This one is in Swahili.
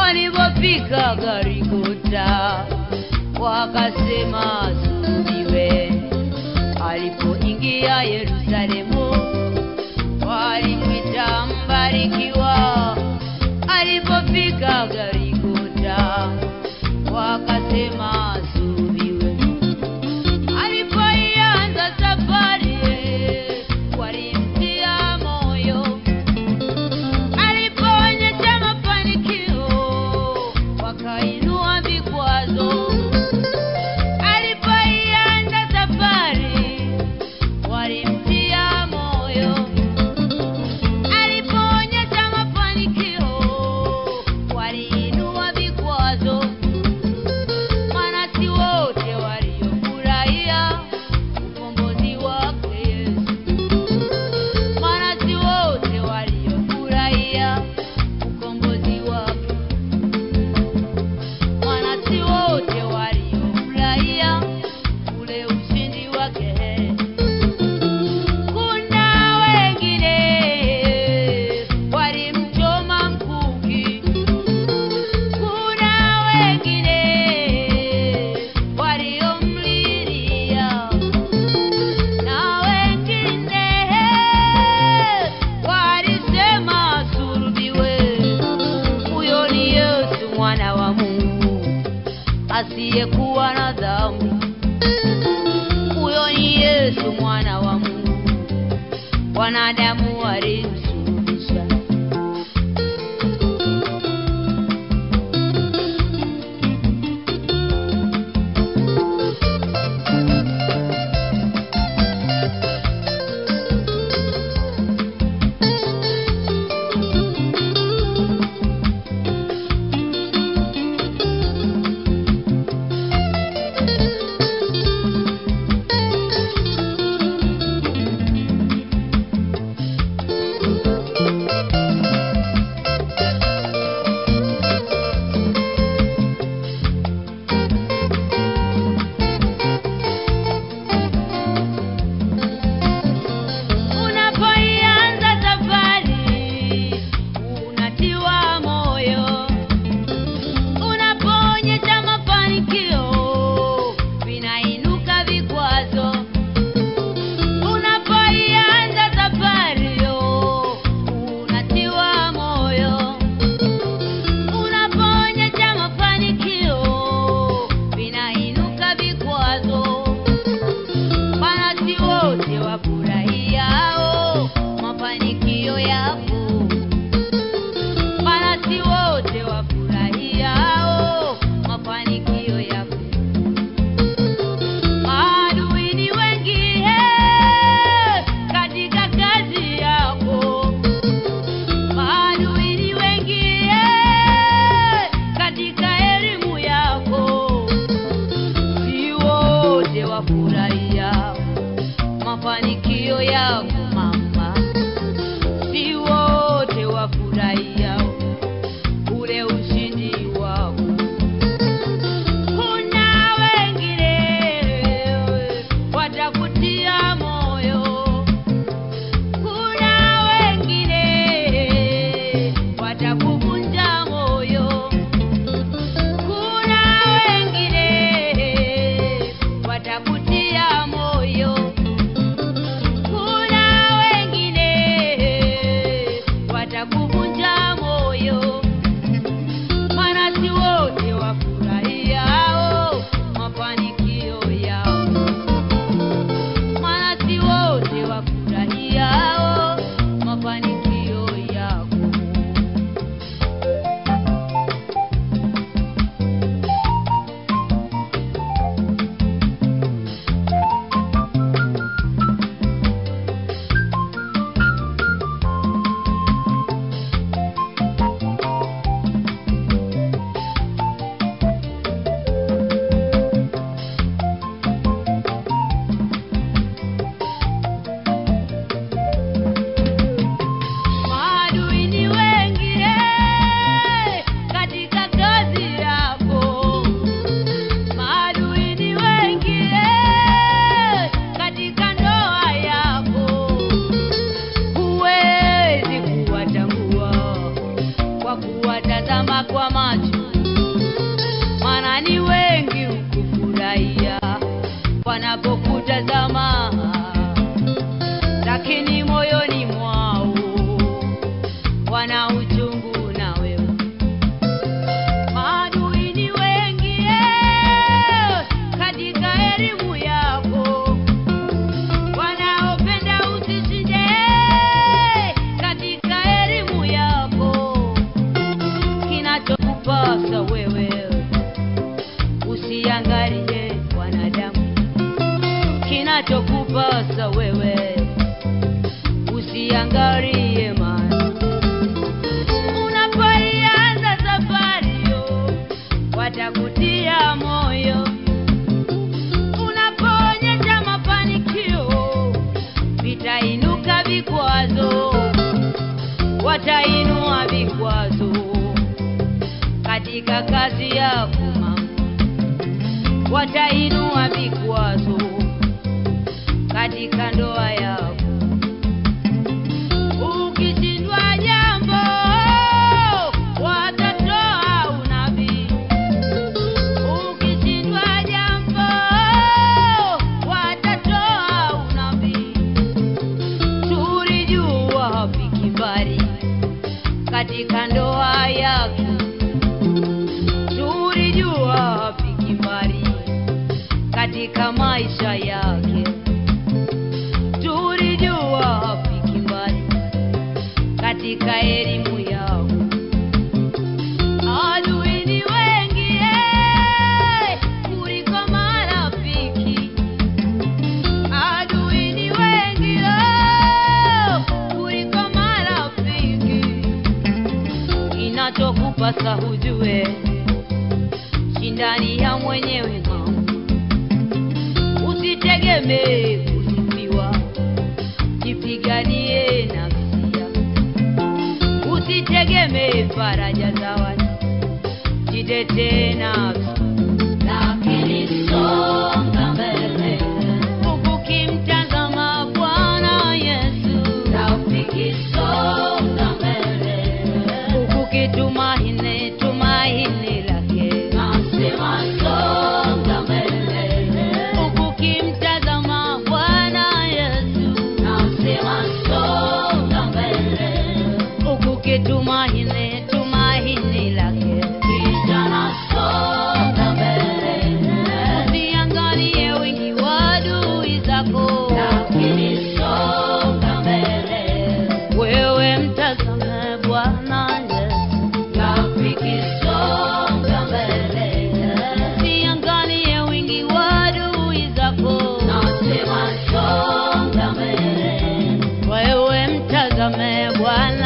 walipofika Garikuta wakasema sulubiwe. Alipoingia Yerusalemu walimwita mbarikiwa. Alipofika Garikuta wakasema sulubiwe. Alipoianza safari walimtia moyo alipoonyesha mafanikio wakainua vikwazo. Alipoianza safari walimtia moyo. Alipoonyesha mafanikio waliinua vikwazo. Maana si wote waliofurahia ukombozi wake Yesu maana si wote waliofurahia ukombozi wake, maana si wote waliofurahia ule ushindi wake. Kuna wengine walimchoma mkuki, kuna wengine waliomlilia na wengine walisema sulubiwe. Huyo ni Yesu mwana wa Mungu asiyekuwa na dhambi. Huyo ni Yesu mwana wa Mungu, wanadamu walimsulubisha. usiangalie mali. Unapoianza safari yo, watakutia moyo. Unapoonyesha mafanikio, vitainuka vikwazo, watainua vikwazo katika kazi yako mama, watainua vikwazo katika ndoa yako. Ukishindwa jambo, watatoa unabii. Ukishindwa jambo, watatoa unabii. Tulijua wapi kibali katika ndoa yako, tulijua wapi kibali katika maisha yake, tulijua wapi kibali katika elimu yao. Adui ni wengi eh, kuliko marafiki. Adui ni wengi oh, kuliko marafiki. Inachokupasa hujue, shindani ya mwenyewe mama, usitegemee kusifiwa, jipiganie nafsi yako, usitegemee faraja za watu, jitetee nafsi lakini songa mbele ukimtazama Bwana Yesu, rafiki, songa mbele ukitumaini tumaini lake, nasema songa mbele ukimtazama Bwana Yesu, nasema songa mbele ukitumaini tumaini lake, kijana songa mbele usiangalie wingi wa adui zako, lakini songa mbele wewe mtazame Bwana Yesu, rafiki songa mbele usiangalie wingi wa adui zako, nasema songa mbele wewe mtazame Bwana